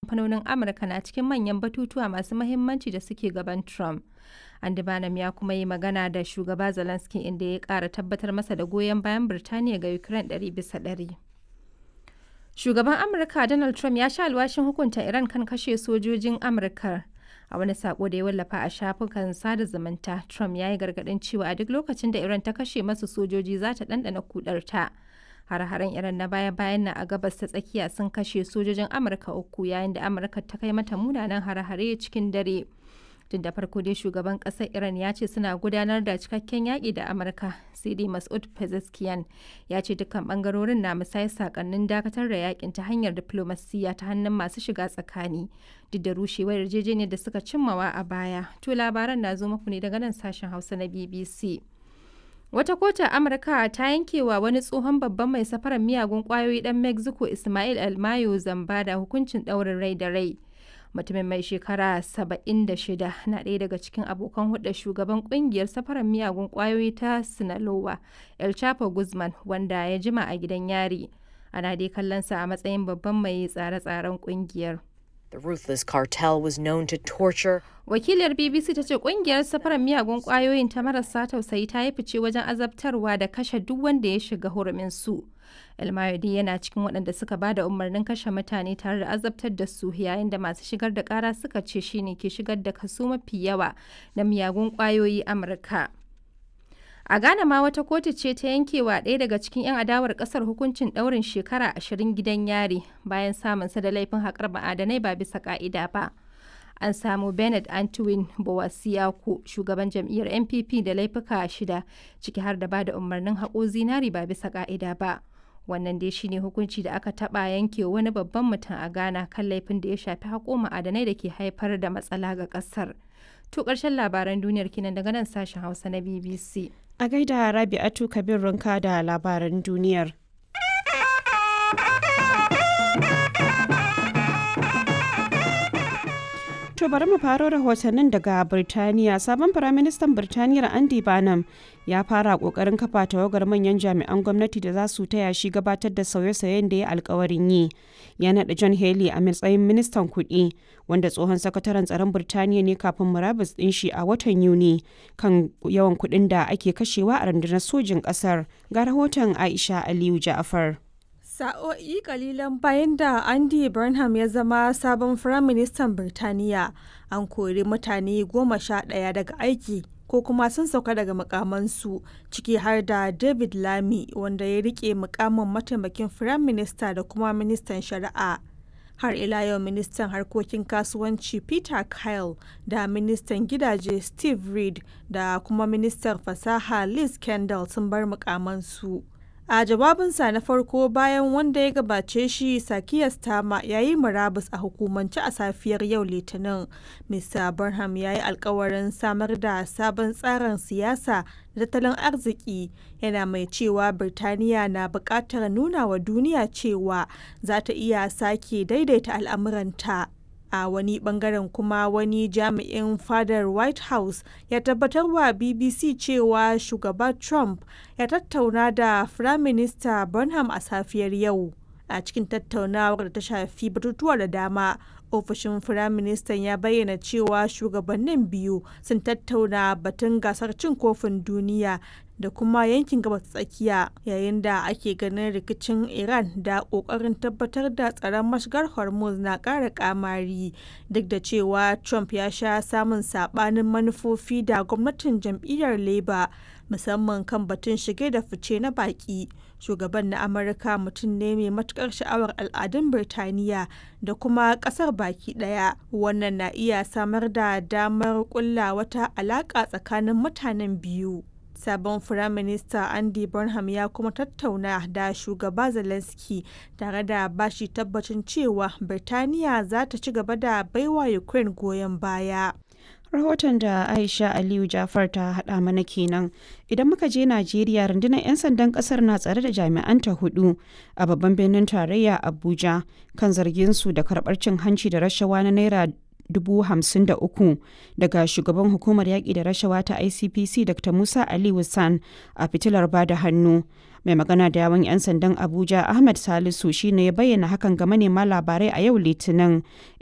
kamfanonin Amurka na cikin manyan batutuwa masu mahimmanci da suke gaban Trump. Andy Bannum ya kuma yi magana da shugaba Zelensky inda ya ƙara tabbatar masa da goyon bayan Birtaniya ga Ukraine ɗari bisa ɗari. Shugaban Amurka Donald Trump ya sha alwashin hukunta Iran kan kashe sojojin Amurka. A wani sako da ya wallafa a shafukan sada zumunta, Trump ya yi gargaɗin cewa a duk lokacin da Iran ta kashe masu sojoji za ta ɗanɗana kudarta. Har-haren Iran na baya-bayan na a gabas ta tsakiya sun kashe sojojin Amurka uku yayin da Amurka ta kai mata munanan har-hare cikin dare. Tun da farko dai shugaban ƙasar Iran ya ce suna gudanar da cikakken yaƙi da Amurka, sai dai Mas'ud Pezeshkian ya ce dukkan ɓangarorin na musayar sakannin dakatar da yaƙin ta hanyar diflomasiyya ta hannun masu shiga tsakani, duk da rushewar yarjejeniyar da suka cimmawa a baya. To labaran na zo muku ne daga nan sashen Hausa na BBC. Wata kotu a Amurka ta yankewa wani tsohon babban mai safarar miyagun kwayoyi ɗan Mexico Ismail Almayo zamba da hukuncin ɗaurin rai da rai. Mutumin mai shekara 76 na ɗaya daga cikin abokan hudda shugaban kungiyar safarar miyagun kwayoyi ta Sinaloa, El Chapo Guzman, wanda ya jima a gidan yari. Ana dai kallonsa a matsayin babban mai tsare-tsaren kungiyar. The ruthless cartel was known to torture. Wakiliyar BBC ta ce kungiyar safarar miyagun kwayoyin ta marasa tausayi ta yi fice wajen azabtarwa da kashe duk wanda ya shiga hurumin su. El Mayodi yana cikin waɗanda suka ba da umarnin kashe mutane tare da azabtar da su yayin da masu shigar da ƙara suka ce shine ke shigar da kaso mafi yawa na miyagun kwayoyi Amurka. A Ghana ma wata kotu ce ta yankewa ɗaya daga cikin 'yan adawar ƙasar hukuncin ɗaurin shekara ashirin gidan yari bayan samunsa da laifin haƙar ma'adanai ba bisa ƙa'ida ba. An samu Bernard Antwin Bowasiaku, shugaban jam'iyyar NPP da laifuka shida, ciki har da ba da umarnin haƙo zinari ba bisa ƙa'ida ba. Wannan dai shine hukunci da aka taɓa yanke wani babban mutum a Ghana kan laifin da ya shafi haƙo ma'adanai da ke haifar da matsala ga ƙasar. To ƙarshen labaran duniyar kinan daga nan sashen Hausa na BBC. A gaida Rabi'atu Kabir Runka da labaran duniyar. To bari mu faro rahotannin daga Birtaniya. Sabon Firaministan Birtaniyar Andy Barnum ya fara kokarin kafa tawagar manyan jami'an gwamnati da za su taya shi gabatar da sauye-sauyen da ya alkawarin yi. Ya naɗa John Haley a matsayin ministan kuɗi, wanda tsohon sakataren tsaron Birtaniya ne kafin murabus ɗin shi a watan Yuni kan yawan kuɗin da ake kashewa a rundunar sojin ƙasar. Ga rahoton Aisha Aliyu Ja'afar. Sa'o'i kalilan bayan da Andy Burnham ya zama sabon Firaministan Birtaniya, an kori mutane goma sha ɗaya daga aiki ko kuma sun sauka daga mukamansu ciki har da David Lamy wanda ya rike mukamin mataimakin Firaminista da kuma ministan shari'a. Har ila yau ministan harkokin kasuwanci Peter Kyle da ministan gidaje Steve Reed da kuma ministan fasaha Liz Kendall sun bar mukamansu. A jawabinsa na farko bayan wanda ya gabace shi Sakiya Stama ya yi murabus a hukumance a safiyar yau Litinin. Mr. Burnham ya yi alkawarin samar da sabon tsarin siyasa da tattalin arziki yana mai cewa Birtaniya na buƙatar nuna wa duniya cewa za ta iya sake daidaita al'amuranta. a wani bangaren kuma wani jami'in fadar white house ya tabbatar wa bbc cewa shugaba trump ya tattauna da firaminista burnham a safiyar yau a cikin tattaunawar da ta shafi batutuwa da dama ofishin firaministan ya bayyana cewa shugabannin biyu sun tattauna batun gasar cin kofin duniya da kuma yankin gabas tsakiya yayin da ake ganin rikicin iran da kokarin tabbatar da tsaron mashigar hormuz na ƙara kamari duk da cewa trump ya sha samun sabanin manufofi da gwamnatin jam'iyyar labour musamman kan batun shige da fice na baki shugaban na amurka mutum ne mai matukar sha'awar al'adun birtaniya da kuma kasar baki daya wannan na iya samar da damar kulla wata alaka tsakanin mutanen biyu sabon firaminista andy burnham ya kuma tattauna da shugaba zelensky tare da bashi tabbacin cewa birtaniya za ta ci gaba da baiwa ukraine goyon baya rahoton da aisha aliyu jafar ta hada mana kenan idan muka je najeriya rundunar 'yan sandan kasar na tsare da jami'anta hudu a babban birnin tarayya abuja kan zargin su da karbar cin hanci da rashawa na naira dubu hamsin da uku daga shugaban hukumar yaƙi da rashawa ta icpc dr musa ali san a fitilar bada hannu mai magana da yawan 'yan sandan abuja ahmed salisu shine ya bayyana hakan ga manema labarai a yau litinin